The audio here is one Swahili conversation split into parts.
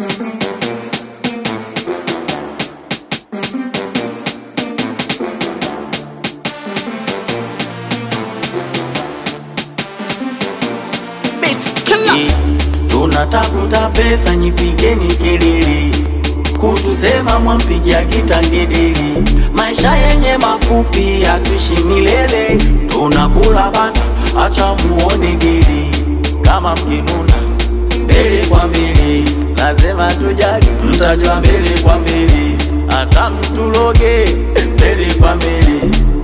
tunatafuta pesa, nyipigeni kelele, kutusema mwampigia kitangedeli. Maisha yenye mafupi, hatuishi milele, tunakula bata, acha muone geli. Kama mkinuna mbele kwa mbele, lazima tujali, tutajua mbele kwa mbele, hata mtuloge mbele kwa mbele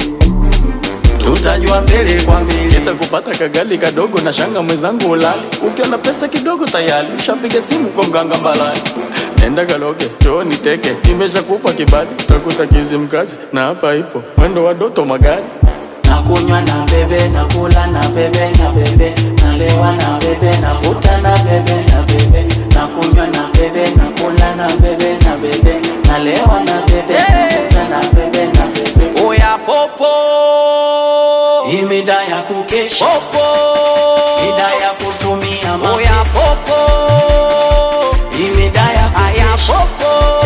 tutajua mbele kwa mbele. Kesa kupata kagali kadogo na shanga mwenzangu ulali, ukiona pesa kidogo tayari ushapiga simu kwa mganga mbalani. Nenda kaloge choo niteke, nimeshakupa kibali, takuta kizi mkazi na hapa ipo mwendo wa doto magari Nakunywa na bebe, nakula na bebe, na bebe, nalewa na bebe, navuta na bebe, na bebe, nakunywa na bebe, nakula na bebe, na bebe, nalewa na bebe, navuta na bebe, na bebe. Oya popo, hii mida ya kukesha popo, mida ya kutumia mapesa. Oya popo, hii mida ya kukesha popo,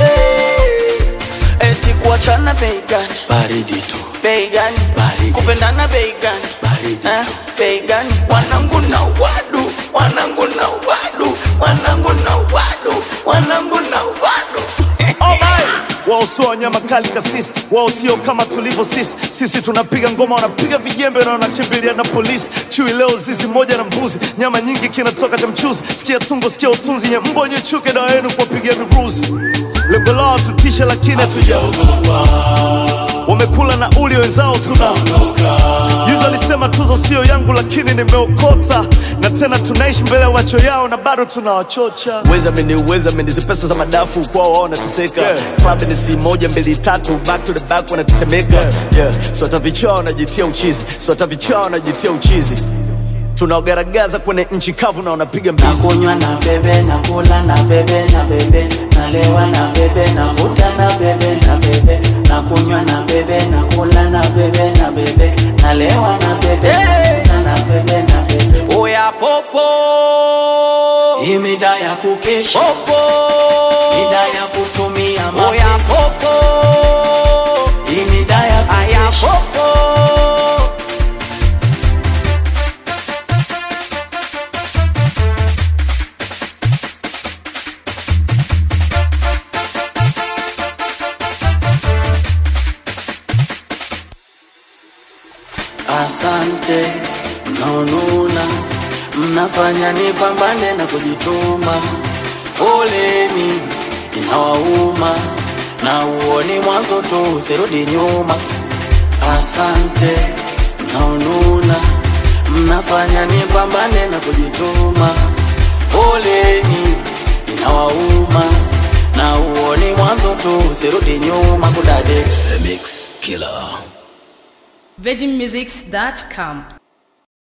eti kuachana bei gani? baridi tu bei gani? Baridi. kupendana bei gani? baridi Eh, tu bei gani? Wanangu na wadu, wanangu na wadu, wanangu na wadu, wanangu na wadu. wao sio wanyama kali kasisi, wao sio kama tulivyo sisi. Sisi tunapiga ngoma, wanapiga vijembe na wanakimbilia na polisi. Chui leo zizi moja na mbuzi, nyama nyingi kinatoka cha mchuzi. Sikia tungo, sikia utunzi, nye mbo nye chuke dawa yenu kuwapigia virusi. Lengo lao tutishe, lakini hatujaogopa. Wamekula na uli wenzao tuna Juzi alisema tuzo sio yangu, lakini nimeokota, na tena tunaishi mbele ya macho yao na bado tunawachocha. Weza meni uweza meni hizi pesa za madafu kwao wao wanateseka. Club ni si moja mbili tatu, back to the back wanatetemeka. Yeah, so hata vichaa wanajitia uchizi, so hata vichaa wanajitia uchizi. Tunaogaragaza kwenye nchi kavu na wanapiga mbizi. Nakunywa na bebe, nakula na bebe, na bebe, nalewa na bebe, navuta na bebe, na bebe, nakunywa na bebe, nakula na bebe, na bebe, nalewa na bebe, navuta na bebe, na bebe. Oya popo, hii mida ya kukesha popo, mida ya kutumia mapesa. Oya popo, hii mida ya kukesha popo. Asante mnaonuna, mnafanya nipambane na kujituma. Poleni inawauma, na uoni mwanzo tu, usirudi nyuma. Asante mnaonuna, mnafanya nipambane na kujituma. Poleni inawauma, na uoni mwanzo tu, usirudi nyuma. Kudade The Mix Killer virginmusics.com